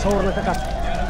sawirna ka qaad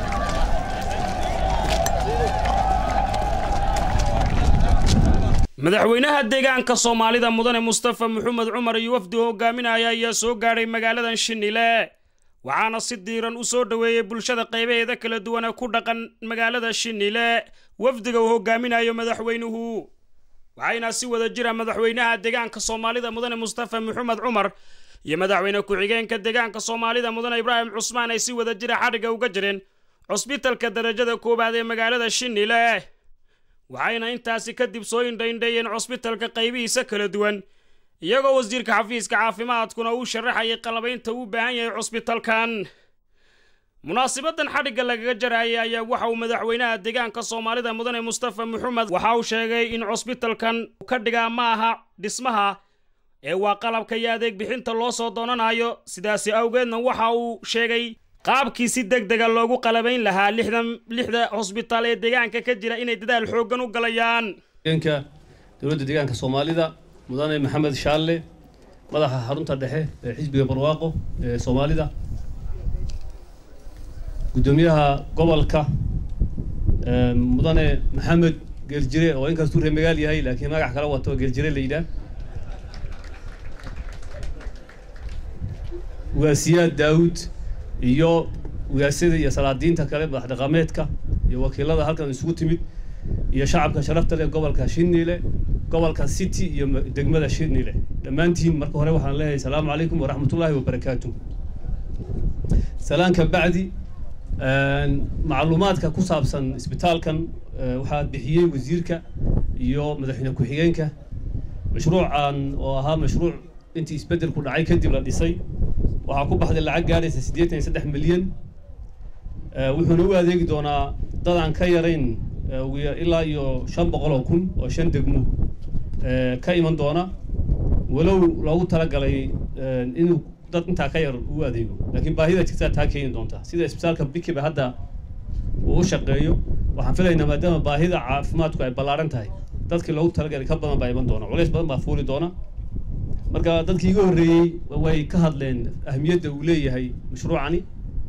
madaxweynaha deegaanka soomaalida mudane mustafa maxamed cumar iyo wafdi hogaaminaya ayaa soo gaadhay magaaladan shinile waxaana si diiran u soo dhoweeyey bulshada qaybaheeda kala duwan ee ku dhaqan magaalada shinile wafdiga uu hogaaminayo madaxweynuhu waxayna si wada jira madaxweynaha deegaanka soomaalida mudane mustafa maxamed cumar iyo madaxweyne ku-xigeenka deegaanka soomaalida mudane ibraahim cusmaan ay si wada jira xadhigga uga jireen cusbitalka darajada koowaad ee magaalada shinile waxayna intaasi kadib soo indhaindheeyeen cusbitalka qaybihiisa kala duwan iyagoo wasiirka xafiiska caafimaadkuna uu sharaxayay qalabaynta uu baahan yahay cusbitalkan munaasibadan xadhigga lagaga jaraayay ayaa waxa uu madaxweynaha deegaanka soomaalida mudane mustafa maxamed waxa uu sheegay in cusbitalkan ka dhigaa ma aha dhismaha ee waa qalabka iyo adeeg bixinta loo soo doonanayo sidaasi awgeedna waxa uu sheegay qaabkii si deg dega loogu qalabayn lahaa lixdan lixda cusbitaal ee deegaanka ka jira inay dadaal xooggan u galayaan deegaanka dowladda deegaanka soomaalida mudane maxamed shaalle madaxa xarunta dhexe ee xisbiga barwaaqo ee soomaalida guddoomiyaha gobolka mudane maxamed geeljire oo inkastuu reer magaal yahay laakiin magac kala wato geeljire la yidhaah ugaasiyaad daawud iyo ugaasyada iyo salaadiinta kale madax dhaqameedka iyo wakiilada halkan isugu timid iyo shacabka sharafta leh gobolka shinile gobolka city iyo degmada shinile dhammaantiin marka hore waxaan leeyahay asalaamu calaykum waraxmatullaahi wabarakaatu salaanka bacdi macluumaadka ku saabsan isbitaalkan waxaa bixiyey wasiirka iyo madaxweyne ku-xigeenka mashruucan oo ahaa mashruuc intii isbeddelku dhacay kadib la dhisay waxaa ku baxday lacag gaadhaysa siddeetan iyo saddex milyan wuxuuna u adeegi doonaa dad aan ka yarayn ilaa iyo shan boqol oo kun oo shan degmo ka iman doona walow loogu talagalay inuu dad intaa ka yar u adeego laakiin baahida jirtaa taa keeni doonta sida isbitaalka bikiba hadda uu u shaqeeyo waxaan filaynaa maadaama baahida caafimaadku ay ballaaran tahay dadkii loogu talagalay ka badan baa iman doona culays badan baa fuuli doona marka dadkii iga horreeyey way ka hadleen ahmiyadda uu leeyahay mashruucani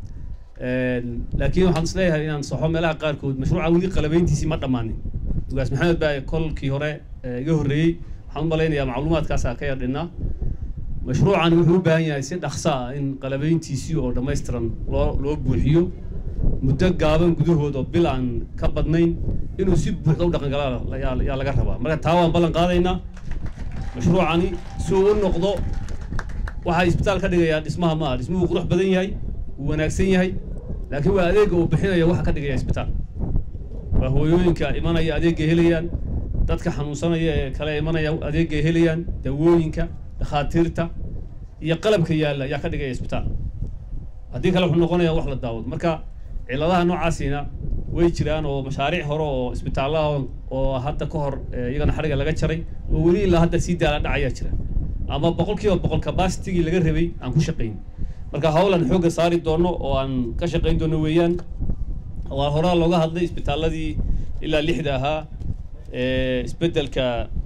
laakiin waxaan isleeyahay inaan saxo meelaha qaarkood mashruuca weli qalabayntiisii ma dhammaanin ugaas maxamed baa kolkii hore iga horreeyey waxaan u malaynayaa macluumaadkaasaa ka yar dhinnaa mashruucani wuxuu u baahan yahay si dhaqso ah in qalabayntiisii oo dhammaystiran loo loo buuxiyo muddo gaaban gudahood oo bil aan ka badnayn inuu si buuxda u dhaqangalaa yaa laga rabaa marka taa waan ballan qaadaynaa mashruucani si uu u noqdo waxaa isbitaal ka dhigayaa dhismaha ma aha dhismuhu qurux badan yahay wuu wanaagsan yahay laakiin waa adeegga uu bixinaya waxa ka dhigaya isbitaal waa hooyooyinka imanaya adeegay helayaan dadka xanuunsanaya ee kale imanaya adeegay helayaan dawooyinka dhakhaatiirta iyo qalabka yaalla ayaa ka dhigaya isbitaal haddii kale wuxuu noqonayaa wax la daawado marka cilladaha noocaasina way jiraan oo mashaariic hore oo isbitaalaha oo hadda ka hor iyagana xadhiga laga jaray oo weli ilaa hadda sii daala dhacayaa jira ama boqol kiiba boqol capacitigii laga rabay aan ku shaqayn marka howlan xoogga saari doono oo aan ka shaqayn doono weeyaan waa horaa looga hadlay isbitaaladii ilaa lixda ahaa ee isbeddelka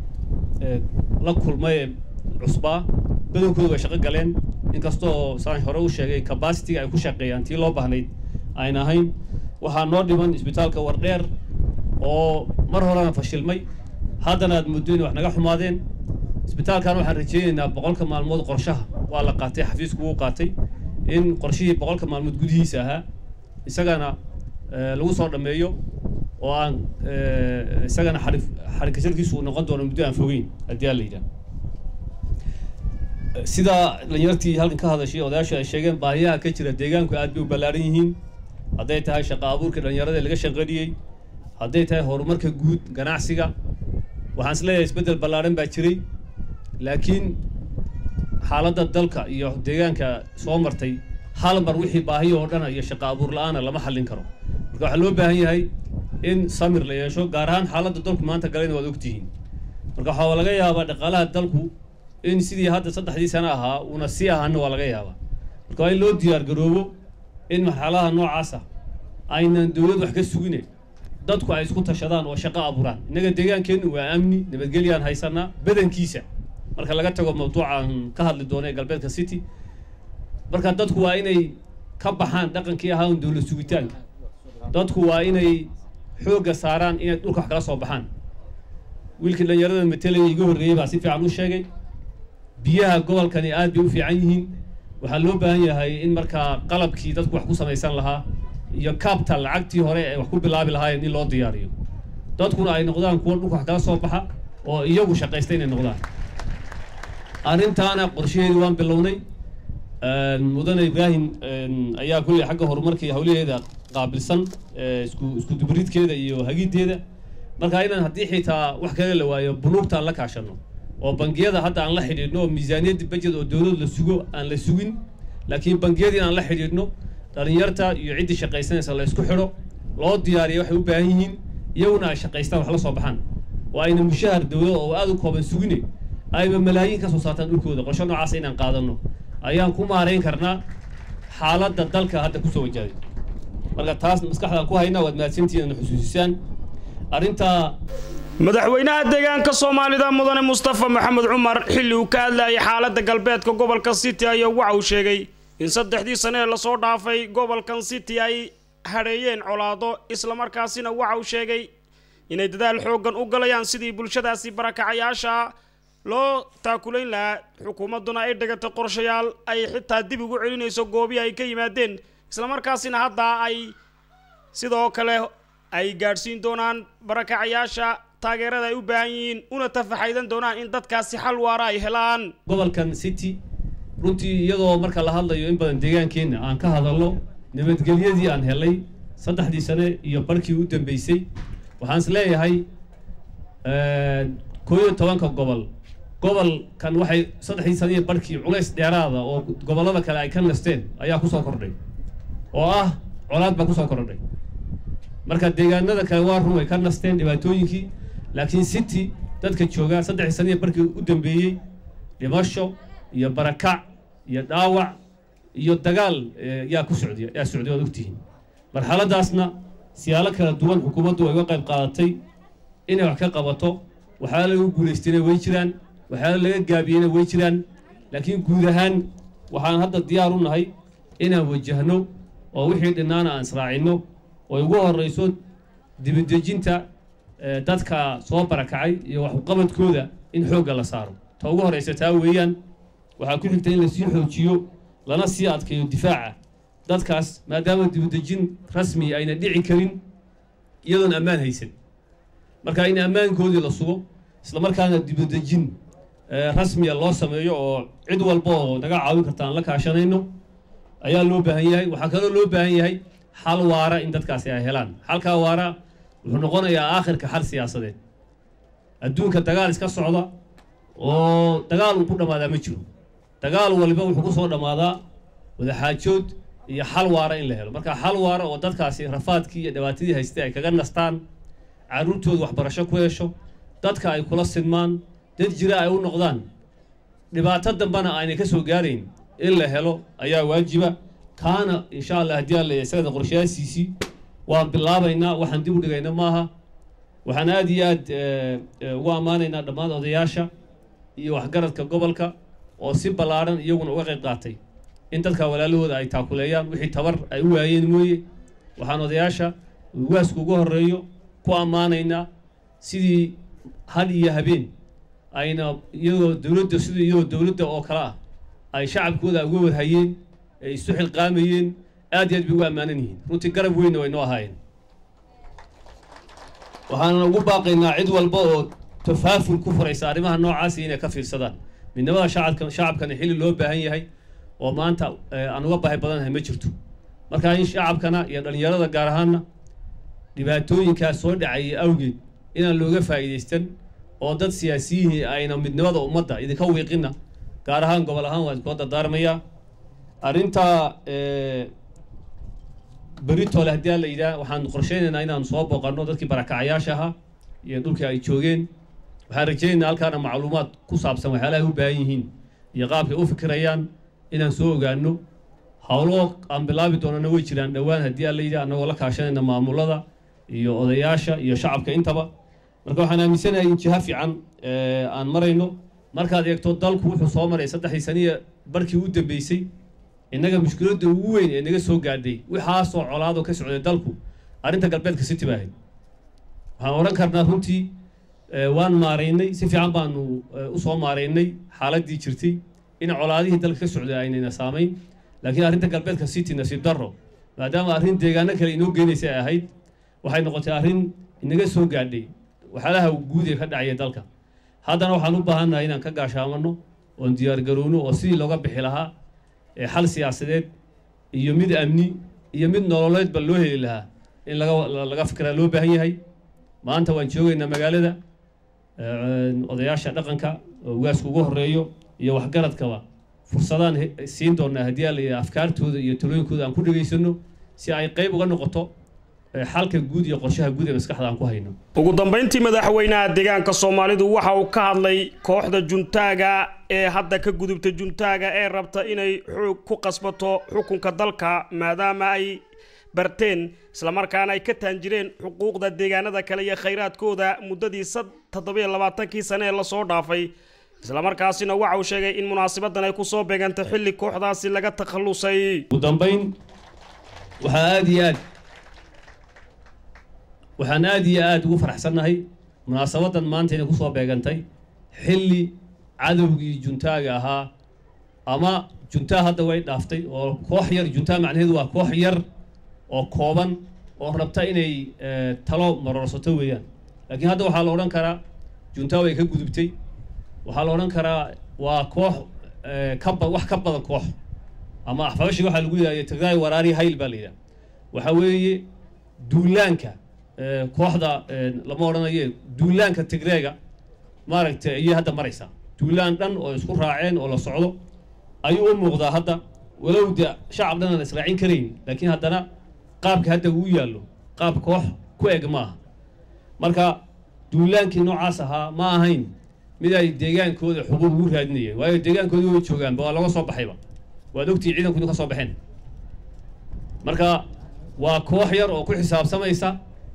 la kulmay ee cusbaa badankooda way shaqo galeen inkastoo saan hore u sheegay capacitiga ay ku shaqeeyaan tii loo baahnayd ayn ahayn waxaa noo dhiman isbitaalka wardheer oo mar horena fashilmay haddana aad muddo inay wax naga xumaadeen isbitaalkan waxaan rajeynaynaa boqolka maalmood qorshaha waa la qaatay xafiisku wuu qaatay in qorshihii boqolka maalmood gudihiisa ahaa isagana lagu soo dhammeeyo oo aan isagana xarig xarigkasharkiisu uu noqon doono muddo aan fogeyn haddii aan la yidhaah sida dhalinyartii halkan ka hadashay odayaashu ay sheegeen baahiyaha ka jira deegaanku aad bay u ballaaran yihiin hadday tahay shaqa abuurka dhalinyarada laga shaqaniyey hadday tahay horumarka guud ganacsiga waxaan is leeyahay isbeddel ballaaran baa jiray laakiin xaaladda dalka iyo deegaanka soo martay hal mar wixii baahiyo oo dhana iyo shaqa abuur la-aana lama xallin karo marka waxaa loo baahan yahay in samir la yeesho gaar ahaan xaaladda dalku maanta galayna waad ogtihiin marka waxaa laga yaabaa dhaqaalaha dalku in sidii hadda saddexdii sano ahaa uuna sii ahaana waa laga yaabaa marka waa in loo diyaar garoobo in marxaladaha noocaasa aynan dowlad wax ka sugine dadku ay isku tashadaan oo shaqo abuuraan innaga deegaankeennu waa amni nabadgelyaan haysanaa badankiisa marka laga tago mawduucaan ka hadli doono ee galbeedka city marka dadku waa inay ka baxaan dhaqankii ahaa un dowlad sugitaanka dadku waa inay xoogga saaraan inay dhulka wax kala soo baxaan wiilkii dhalinyarada matelaya iga horreeyey baa si fiican u sheegay biyaha gobolkani aad bay u fiican yihiin waxaa loo baahan yahay in markaa qalabkii dadku wax ku samaysan lahaa iyo capital lacagtii hore ay wax ku bilaabi lahaayeen in loo diyaariyo dadkuna ay noqdaan kuwa dhulka wax kala soo baxa oo iyagu shaqaysta inay noqdaan arrintaana qorshaheedu waan bilownay mudane ibraahim ayaa kulley xagga horumarka iyo hawlaheeda qaabilsan isku isku dubaridkeeda iyo hagiddeeda marka inaan haddii xitaa wax kale la waayo bunuugta aan la kaashano oo bangiyada hadda aan la xidhiidhno oo miisaaniyadda budget oo dowlad la sugo aan la sugin laakiin bangiyadii aan la xidhiidhno dhalinyarta iyo ciddii shaqaysanaysa la isku xidho loo diyaariya waxay u baahan yihiin iyaguna ay shaqaystaan wax la soo baxaan oo ayna mushahar dowlad oo aada u kooban sugine ayba malaayiin ka soo saartaan dhulkooda qorsho noocaas inaan qaadanno ayaan ku maarayn karnaa xaaladda dalka hadda kusoo wajahday marka taas maskaxdaan ku haynaa waad mahadsantihiin xusuusisaan arrintaa madaxweynaha deegaanka soomaalida mudane mustafa maxamed cumar xilli uu ka hadlayay xaaladda galbeedka gobolka city ayaa waxa uu sheegay in saddexdii sane ee lasoo dhaafay gobolkan city ay hadheeyeen colaado islamarkaasina waxa uu sheegay inay dadaal xooggan u galayaan sidii bulshadaasi barakacayaasha loo taakulayn lahaa xukuumadduna ay dhigatay qorshayaal ay xitaa dib ugu celinayso goobii ay ka yimaadeen islamarkaasina hadda ay sidoo kale ay gaadhsiin doonaan barakacayaasha taageerada ay u baahan yihiin una tafaxaydan doonaan in dadkaasi xal waara ay helaan gobolkan city runtii iyadoo marka la hadlayo in badan deegaankeenna aan ka hadalno nabadgelyadii aan helay saddexdii sane iyo barkii u dambeysay waxaan is leeyahay koo iyo tobanka gobol gobolkan waxay saddexdii sane iyo barkii culays dheeraada oo gobollada kale ay ka nasteen ayaa kusoo kordhay oo ah colaad baa kusoo kordhay marka deegaanada kale waa run way ka nasteen dhibaatooyinkii laakiin city dadka joogaa saddexdii sane iyo barkii u dambeeyey dhimasho iyo barakac iyo dhaawac iyo dagaal yaa ku socday yaa socday waad ogtihiin marxaladaasna siyaalo kala duwan xukuumaddu way uga qayb qaadatay inay wax ka qabato waxyaala lagu guulaystayna way jiraan waxyaala laga gaabiyeyna way jiraan laakiin guud ahaan waxaan hadda diyaar u nahay inaan wajahno oo wixii dhinnaana aan israacinno oo ugu horrayso dibadejinta dadka soo barakacay iyo waxqabadkooda in xoogga la saaro ta ugu horraysa taa weeyaan waxaa ku xigta in lasii xoojiyo lana sii adkeeyo difaaca dadkaas maadaama dibadejin rasmi ayna dhici karin iyadoon ammaan haysan marka in ammaankoodii la sugo islamarkaana dibadejin rasmiya loo sameeyo oo cid walba oo naga caawin karta aan la kaashanayno ayaa loo baahan yahay waxaa kaloo loo baahan yahay xal waara in dadkaasi ay helaan xalkaa waara wuxuu noqonayaa aakhirka xal siyaasadeed adduunka dagaal iska socda oo dagaal uu ku dhammaadaa ma jiro dagaal waliba wuxuu ku soo dhammaadaa wadaxaajood iyo xal waara in la helo marka xal waara oo dadkaasi rafaadkii iyo dhibaatadii haystay ay kaga nastaan carruurtooda waxbarasho ku hesho dadka ay kula sidmaan dad jira ay u noqdaan dhibaato dambena aanay ka soo gaarayn in la helo ayaa waajiba kaana insha allah haddii alla isagada qorshayaasiisii waan bilaabaynaa waxaan dib u dhigayna maaha waxaan aada iyo aad ugu ammaanaynaa dhammaan odayaasha iyo waxgaradka gobolka oo si ballaaran iyaguna uga qayb qaatay in dadka walaalahooda ay taakuleeyaan wixii tabar ay u waayeen mooye waxaan odayaasha waasku ugu horreeyo ku ammaanaynaa sidii had iyo habeen ayna iyadoo dowladda sidii iyadoo dowladda oo kale ah ay shacabkooda uga warhayeen ay isu xilqaamayeen aad iyo aad bay ugu ammaanan yihiin runtii garab weynna way noo ahaayeen waxaana ugu baaqaynaa cid walba oo tafaaful ku furaysa arrimaha noocaasi inay ka fiirsadaan midnimada shacabka shacabkana xilli loo baahan yahay oo maanta aan uga baahi badanahay ma jirto marka in shacabkana iyo dhallinyarada gaar ahaanna dhibaatooyinkaas soo dhacayay awgeed inaan looga faa'iidaystan oo dad siyaasiyihii ayna midnimada ummadda idinka wiiqina gaar ahaan gobol ahaan waan iskoo dardaarmayaa arrintaa beritole haddii aan la yidhaah waxaan qorsheynaynaa inaan soo booqanno dadkii barakacayaasha ahaa iyo dhulkii ay joogeen waxaan rajaynaynaa halkaana macluumaad ku saabsan waxyaalaha u baahan yihiin iyo qaabkay u fikirayaan inaan soo ogaano howlo aan bilaabi doonana way jiraan dhowaan haddii aan la yidhaah annagoo la kaashanayna maamulada iyo odayaasha iyo shacabka intaba marka waxaan aaminsanahay in jiha fiican aan marayno markaad eegto dalku wuxuu soo maray saddexdii saniya barkii u dambeysay innaga mushkiladda ugu weyn ee naga soo gaadhay waxaasoo colaadoo ka socday dalku arrinta galbeedka city baa ahayd waxaan odhan karnaa runtii waan maaraynay si fiican baanu usoo maaraynay xaaladdii jirtay in colaadihii dalka ka socday aynayna saamayn laakiin arrinta galbeedka city nasiib darro maadaama arrin deegaano kale inoo geenaysa ay ahayd waxay noqotay arrin inaga soo gaadhay waxyaalaha guud ee ka dhacaya dalka haddana waxaan u baahannahay inaan ka gaashaamano oon diyaargarowno oo sidii looga bixi lahaa xal siyaasadeed iyo mid amni iyo mid nololeedba loo heli lahaa in laga laga fikiraa loo baahan yahay maanta waan joogaynaa magaalada odayaasha dhaqanka oo ugaasku ugu horeeyo iyo waxgaradkaba fursadaan siin doonaa haddii aa la afkaartooda iyo talooyinkooda aan ku dhegaysano si ay qayb uga noqoto xalka guud iyo qorshaha guud ee maskaxda aan ku hayno ugu dambayntii madaxweynaha deegaanka soomaalidu waxa uu ka hadlay kooxda juntaaga ee hadda ka gudubta juntaaga ee rabta inay xoog ku qasbato xukunka dalka maadaama ay barteen islamarkaana ay ka taanjireen xuquuqda deegaanada kale iyo khayraadkooda muddadii toddobiyo labaatankii sane ee lasoo dhaafay islamarkaasina waxa uu sheegay in munaasabadan ay kusoo beegantay xilli kooxdaasi laga takhallusay ugu dambayn waxaa aada iyo aad waxaan aada iyo aada ugu faraxsannahay munaasabadan maanta inay kusoo beegantay xilli cadowgii juntaaga ahaa ama juntaa hadda way dhaaftay oo koox yar juntaa macnaheedu waa koox yar oo kooban oo rabta inay talo maroorsato weeyaan laakiin hadda waxaa la odhan karaa juntaa way ka gudubtay waxaa la odhan karaa waa koox kaba wax ka badan koox ama axfabashiga waxaa lagu yidhahda tigray waraari hayl baa la yidhaha waxaa weeye duulaanka kooxda lama odhanaye duulaanka tigreega maaragtay ayay hadda maraysaa duulaan dhan oo isku raaceen oo la socdo ayuu u muuqdaa hadda walow de shacab dhan aan israacin karayn laakiin haddana qaabka hadda uu yaallo qaab koox ku eg maaha marka duulaankii noocaas ahaa ma ahayn mid ay deegaankooda xuquuq ugu raadinayeen waayo deegaankoodii way joogaanba waa laga soo baxayba waad ogtihi ciidankoodi ka soo baxeen marka waa koox yar oo ku xisaabsamaysa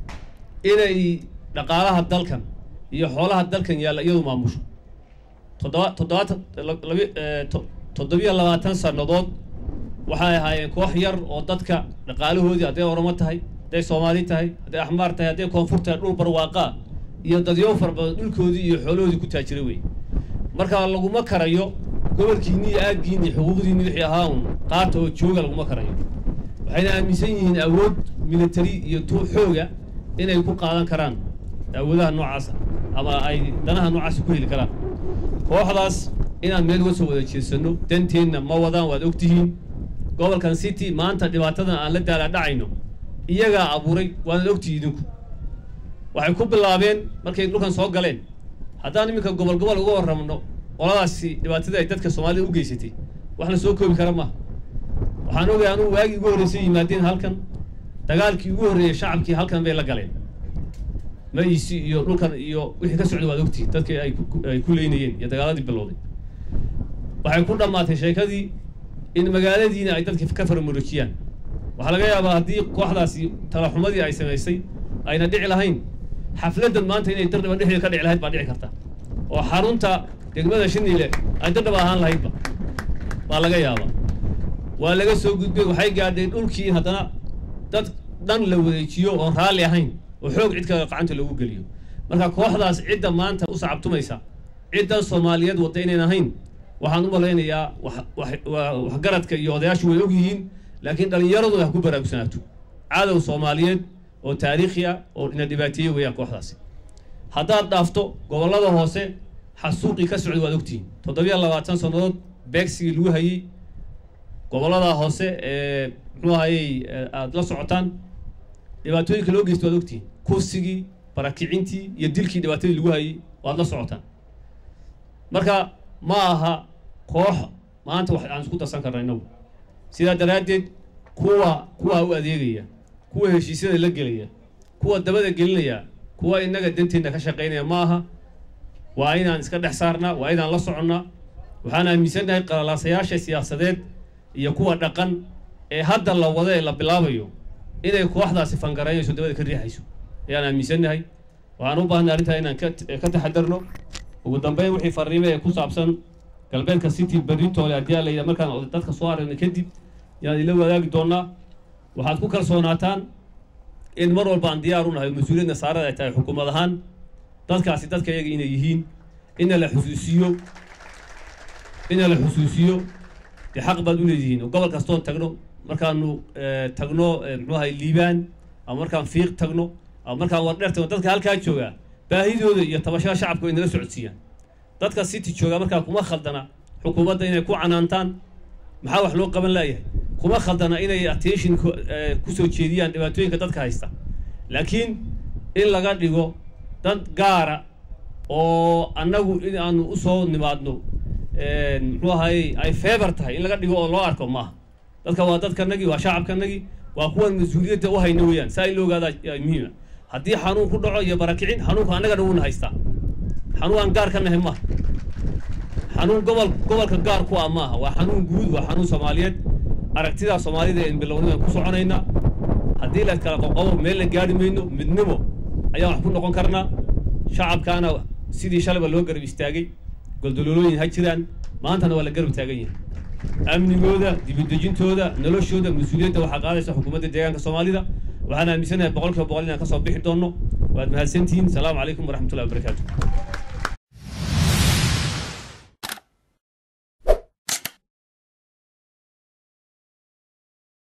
inay dhaqaalaha dalkan iyo xoolaha dalkan yaalla iyadu maamusho toddoba toddobaatan labi toddobiyo labaatan sannadood waxay ahaayeen koox yar oo dadka dhaqaalahoodii hadday oromo tahay hadday soomaali tahay hadday axmaar tahay hadday koonfur tahay dhul barwaaqaa iyo dadyo fara badan dhulkoodii iyo xoolahoodii ku taajira wey marka laguma karayo gobolkiinni iyo aaggiinni xuquuqdiinni wixii ahaa un qaata oo jooga laguma karayo waxayna aaminsan yihiin awood military iyo tu xooga inay ku qaadan karaan awoodaha noocaasa ama ay danaha noocaasa ku heli karaan kooxdaas inaan meel uga soo wada jeedsano danteenna ma wadaan waad ogtihiin gobolkan city maanta dhibaatadan aan la daala dhacayno iyagaa abuuray waanaad ogtihi idinku waxay ku bilaabeen markay dhulkan soo galeen haddaan iminka gobol gobol uga warramno qoladaasi dhibaatadii ay dadka soomaalida u geysatay wax la soo koobi kara maaha waxaan ogay anugu waagii ugu horreysay yimaadeen halkan dagaalkii ugu horreeyey shacabkii halkan bay la galeen ma-iisi iyo dhulkan iyo wixii ka socday waad ogtihi dadkii ay ay ku leynayeen iyo dagaaladii bilowday waxay ku dhammaatay sheekadii in magaaladiina ay dadki ka faramurojiyaan waxaa laga yaabaa haddii kooxdaasi talaxumadii ay samaysay ayna dhici lahayn xafladdan maanta inay dardhaba dhexdeeda ka dhici lahayd baa dhici karta oo xarunta degmada shiniile ay dardhaba ahaan lahaydba baa laga yaabaa waa laga soo gudbay waxay gaadhay dhulkii haddana dad dhan la wareejiyo oon raalli ahayn oo xoog cid kale gacanta loogu geliyo marka kooxdaas cidda maanta u sacabtumaysa ciddan soomaaliyeed wadda inayn ahayn waxaan u malaynayaa waxgaradka iyo odayaashu way og yihiin laakiin dhallinyaradu ha ku baraarugsanaato cadow soomaaliyeed oo taariikhi ah oo ina dhibaateeye weeyaan kooxdaasi haddaad dhaafto gobollada hoose xasuuqii ka socday waad ogtihiin toddobiyo labaatan sannadood beegsigii lagu hayey gobollada hoose ee muxuu ahayey aada la socotaan dhibaatooyinka loo geysta waad ogtihiin kursigii barakicintii iyo dilkii dhibaatadii lagu hayey waad la socotaan marka ma aha koox maanta wax aan isku darsan karna innagu sidaa daraaddeed kuwa kuwaa u adeegaya kuwa heshiisyada la gelaya kuwa dabada gelinaya kuwa innaga danteenna ka shaqaynaya ma aha waa inaan iska dhex saarnaa waa inaan la soconnaa waxaan aaminsannahay qalalaasayaasha siyaasadeed iyo kuwa dhaqan ee hadda la wada ee la bilaabayo inay kooxdaasi fangaraynayso dabada ka riixayso ayaan aaminsannahay waxaan u baahnay arrintaa inaan ka taxadarno ugu dambeyn wixii fariime ee ku saabsan galbeedka city beritoole haddii a layidhaha markaan dadka soo aragna kadib yaan idila wadaagi doonaa waxaad ku kalsoonaataan in mar walba aan diyaar u nahay mas-uuliyadna saarada ay tahay xukuumad ahaan dadkaasi dadka iyaga inay yihiin ina la xusuusiyo ina la xusuusiyo dee xaq baad u leedihiin oo gobol kastoon tagno markaanu tagno muxuu ahay liibaan ama markaan fiiq tagno ama markaan wardheer tagno dadka halkaa joogaa baahidooda iyo tabashada shacabka way nala socodsiiyaan dadka city joogaa markaa kuma khaldana xukuumadda inay ku canaantaan maxaa wax loo qaban laayahay kuma khaldana inay attention kusoo jeediyaan dhibaatooyinka dadka haysta laakiin in laga dhigo dad gaara oo annagu in aanu usoo nimaadno muxuu ahay ay feebar tahay in laga dhigo oo loo arko maaha dadka waa dadkanagii waa shacabkanagii waa kuwan mas-uuliyadda u hayna weeyaan saa in la ogaadaa muhiima haddii xanuun ku dhaco iyo barakicin xanuunka annagana wuuna haystaa xanuun aan gaar ka nahay maaha xanuun gobol gobolka gaar ku ah maaha waa xanuun guud waa xanuun soomaaliyeed aragtidaa soomaalida een bilownidan ku soconaynaa haddii la kala qoqobo meel la gaari mayno midnimo ayaan wax ku noqon karnaa shacabkaana sidii shalayba loo garab istaagay goldololooyin ha jiraan maantana waa la garab taagan yahay amnigooda dibudejintooda noloshooda mas-uuliyadda waxaa qaadaysa xukuumadda deegaanka soomaalida waxaan aaminsanahay boqol kiiba boqol inaan ka soo bixi doonno waad mahadsantihiin salaamu calaykum waraxmatullahi wabarakaatu